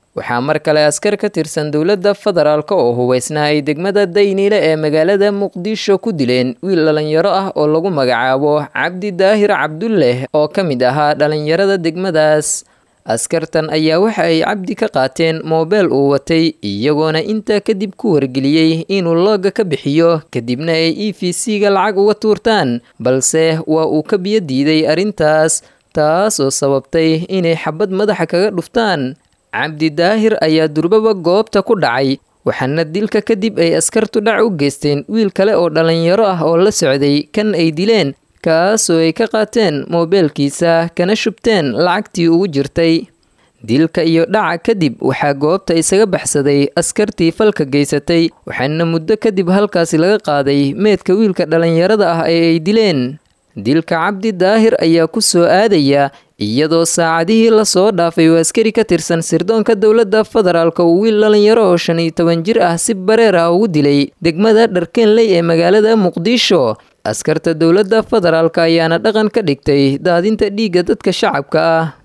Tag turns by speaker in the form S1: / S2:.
S1: waxaa mar kale askar ka tirsan dowladda federaalk oo hubeysnaa ay degmada dayniile ee magaalada muqdisho ku dileen wiil dhallinyaro ah oo lagu magacaabo cabdi daahir cabdulleh oo ka mid ahaa dhallinyarada degmadaas askartan ayaa waxa ay cabdi ka qaateen moobeel uu watay iyagoona intaa kadib ku wargeliyey inuu looga ka bixiyo kadibna ay e v c-ga lacag uga tuurtaan balse waa uu ka biyo diiday arrintaas taas oo sababtay inay xabad madaxa kaga dhuftaan cabdi daahir ayaa durbaba goobta ku dhacay waxaana dilka kadib ay askartu dhac u geysteen wiil kale oo dhallinyaro ah oo la socday kan ay dileen kaasoo ay ka qaateen moobeelkiisa kana shubteen lacagtii ugu jirtay dilka iyo dhaca kadib waxaa goobta isaga baxsaday askartii falka geysatay waxaana muddo kadib halkaasi laga qaaday meedka wiilka dhallinyarada ah ee ay dileen dilka cabdi daahir ayaa ku soo aadaya iyadoo saacadihii lasoo dhaafay uu askari ka tirsan sirdoonka dowladda federaalk uu wiil dhallinyaro oo shan iyo toban jir ah si bareer ah ugu dilay degmada dharkeenley ee magaalada muqdisho askarta dowladda federaalk ayaana dhaqan ka dhigtay daadinta dhiigga dadka shacabka ah